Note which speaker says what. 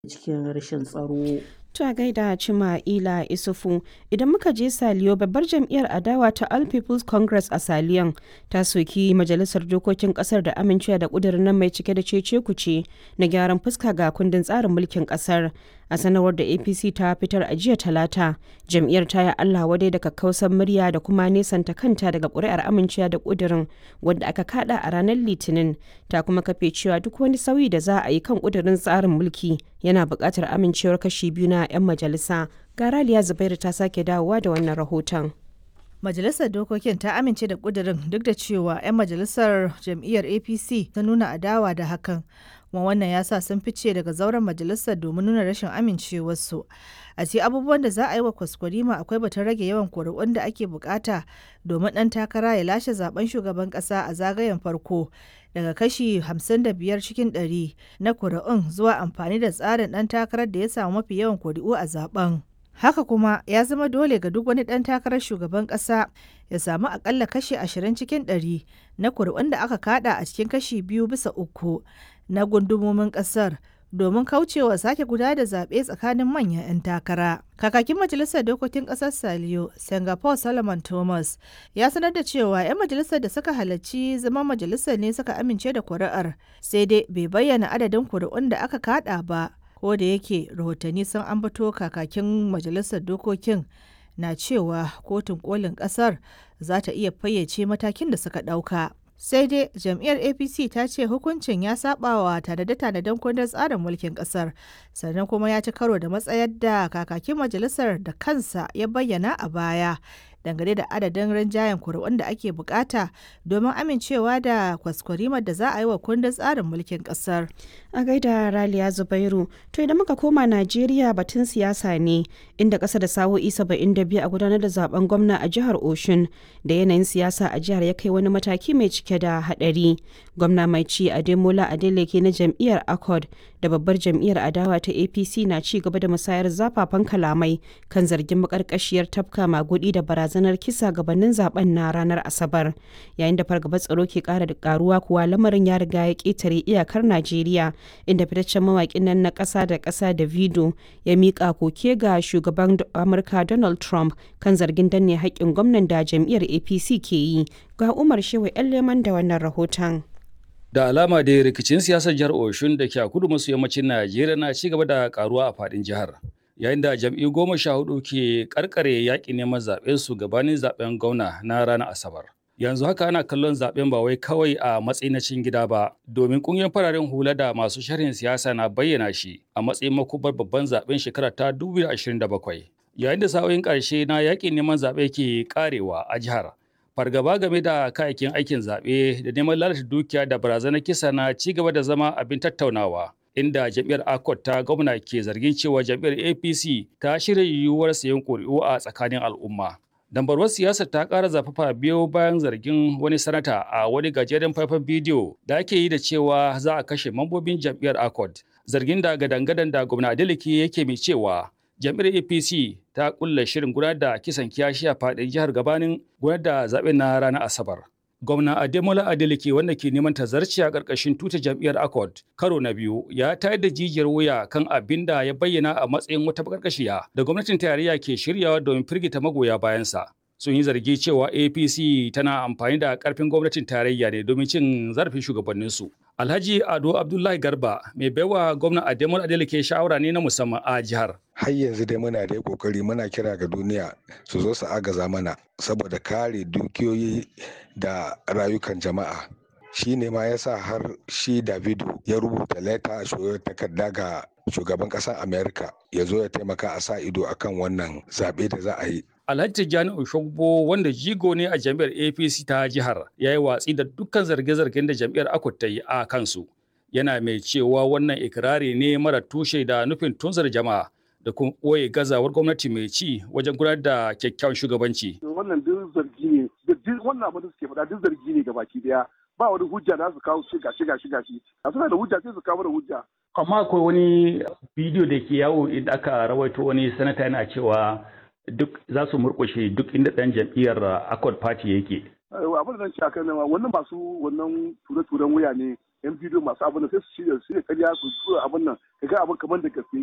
Speaker 1: cikin rashin tsaro.
Speaker 2: To a gaida Cima'ila Isufu idan muka je Saliyo babbar jam'iyyar adawa ta All People's Congress a Saliyon ta soki majalisar dokokin kasar da amincewa da kudirin nan mai cike da cece kuce na gyaran fuska ga kundin tsarin mulkin kasar a sanarwar da APC ta fitar a jiya talata jam'iyyar ta yi Allah wadai da kakkausan murya da kuma nesanta kanta daga ƙuri'ar amincewa da kudirin wanda aka kada a ranar litinin ta kuma kafe cewa duk wani sauyi da za a yi kan kudirin tsarin mulki yana buƙatar amincewar kashi biyu na 'yan majalisa garaliya zubairu ta sake dawowa da wannan rahoton
Speaker 3: Majalisar Dokokin ta amince da ƙudurin duk da cewa 'yan majalisar jam'iyyar APC ta nuna adawa da hakan. Kuma wannan ya sa sun fice daga zauren majalisar domin nuna rashin amincewarsu. A ce abubuwan da za a yi wa kwaskwarima akwai batun rage yawan kuri'un da ake bukata domin ɗan takara ya lashe zaben shugaban ƙasa a zagayen farko daga kashi 55 cikin 100 na kuri'un zuwa amfani da tsarin ɗan takarar da ya samu mafi yawan kuri'u a zaben. Haka kuma ya zama dole ga duk wani ɗan takarar shugaban ƙasa ya samu akalla kashi 20 cikin 100 na kuri'un da aka kada a cikin kashi biyu bisa uku na gundumomin ƙasar domin kaucewa sake guda da zaɓe tsakanin manyan 'yan takara. Kakakin Majalisar Dokokin Ƙasar Saliyo, Singapore Solomon Thomas, ya sanar da cewa 'yan majalisar da suka halarci zama majalisar ne suka amince da kuri'ar, sai dai bai bayyana adadin kuri'un da aka kada ba. ko da yake rahotanni sun ambato kakakin majalisar dokokin na cewa kotun kolin kasar za ta iya fayyace matakin da suka ɗauka. sai dai jam'iyyar apc ta ce hukuncin ya sabawa tanade-tanaden kundin tsarin mulkin kasar sannan kuma ya ci karo da matsayar da kakakin majalisar da kansa ya bayyana a baya dangane da adadin rinjayen kuri'un da ake bukata domin amincewa da kwaskwarimar da za a yi wa kundin tsarin mulkin kasar.
Speaker 2: A gaida Raliya Zubairu, to idan muka koma Najeriya batun siyasa ne inda ƙasa da sa'o'i 72 a gudanar da zaben gwamna a jihar Oshun da yanayin siyasa a jihar ya kai wani mataki mai cike da haɗari. Gwamna mai ci Ademola Adeleke na jam'iyyar Accord da babbar jam'iyyar adawa ta APC na ci gaba da musayar zafafan kalamai kan zargin makarkashiyar tafka magudi da barazanar kisa gabanin zaben na ranar Asabar. Yayin da fargabar tsaro ke ƙara da karuwa kuwa lamarin ya riga ya ƙetare iyakar Najeriya inda fitaccen mawaƙin nan na ƙasa da ƙasa da Vido ya miƙa koke ga shugaban Amurka Donald Trump kan zargin danne haƙƙin gwamnan da jam'iyyar APC ke yi. Ga Umar Shehu 'yan leman da wannan rahoton.
Speaker 4: Da alama da rikicin siyasar jihar Oshun da ke a kudu maso yammacin Najeriya na ci gaba da karuwa a faɗin jihar. Yayin da jam'iyyu goma sha hudu ke karkare yaƙi neman zaɓen su gabanin zaɓen gwamna na ranar Asabar. Yanzu haka ana kallon zaɓen ba wai kawai a matsayin na cin gida ba, domin ƙungiyar fararen hula da masu sharhin siyasa na bayyana shi a matsayin makubar babban zaɓen shekara ta 2027. Yayin da sa'o'in ƙarshe na yaƙin neman zaɓe ke ƙarewa a jihar, fargaba game da kayayyakin aikin zaɓe da neman lalata dukiya da barazanar kisa na ci gaba da zama abin tattaunawa inda jam'iyyar akot ta gwamna ke zargin cewa jam'iyyar apc ta shirya yiwuwar sayan ƙuri'u a tsakanin al'umma dambarwar siyasar ta ƙara zafafa biyo bayan zargin wani sanata a wani gajeren faifan bidiyo da ake yi da cewa za a kashe mambobin jam'iyyar akot zargin da gadan-gadan da gwamna adeleke yake mai cewa jam'iyyar apc ta kulla shirin gudanar da kisan kiyashi a faɗin jihar gabanin gudanar da zaɓen na ranar asabar gwamna ademola adeleke wanda ke neman tazarci a ƙarƙashin tuta jam'iyyar accord karo na biyu ya tayar da jijiyar wuya kan abin da ya bayyana a matsayin wata bakarkashiya da gwamnatin tarayya ke shiryawa domin firgita magoya bayansa sun yi zargi cewa apc tana amfani da karfin gwamnatin tarayya ne domin cin zarafin shugabanninsu alhaji ado abdullahi garba mai baiwa gwamna ademola adeleke shawara ne na musamman a jihar
Speaker 5: har yanzu dai muna da kokari muna kira ga duniya su zo su agaza mana saboda kare dukiyoyi da rayukan jama'a shi ne ma ya sa har shi davido ya rubuta leta a takarda ga shugaban ƙasar america ya zo ya taimaka a sa ido akan wannan zaɓe da za a yi
Speaker 4: Alhaji Tijjani Oshogbo wanda jigo ne a jam'iyyar APC ta jihar ya yi watsi da dukkan zarge-zargen da jam'iyyar Akut ta yi a kansu. Yana mai cewa wannan ikirari ne mara tushe da nufin tunzar jama'a da kuma ɓoye gazawar gwamnati mai ci wajen gudanar da kyakkyawan shugabanci.
Speaker 6: Wannan duk zargi ne, duk wannan abin da suke faɗa duk zargi ne gabaki daya. Ba wani hujja da su kawo shi gashi gashi gashi. A suna da hujja sai su kawo da hujja.
Speaker 4: Amma akwai wani bidiyo da ke yawo idan aka rawaito wani sanata yana cewa duk za su murƙushe duk inda ɗan jam'iyyar Accord Party yake.
Speaker 6: Abin da zan ce akan nan wannan masu wannan ture-turen wuya ne yan bidiyo masu abin da sai su shirya su shirya karya su tura abin nan ka ga abin kamar da gaske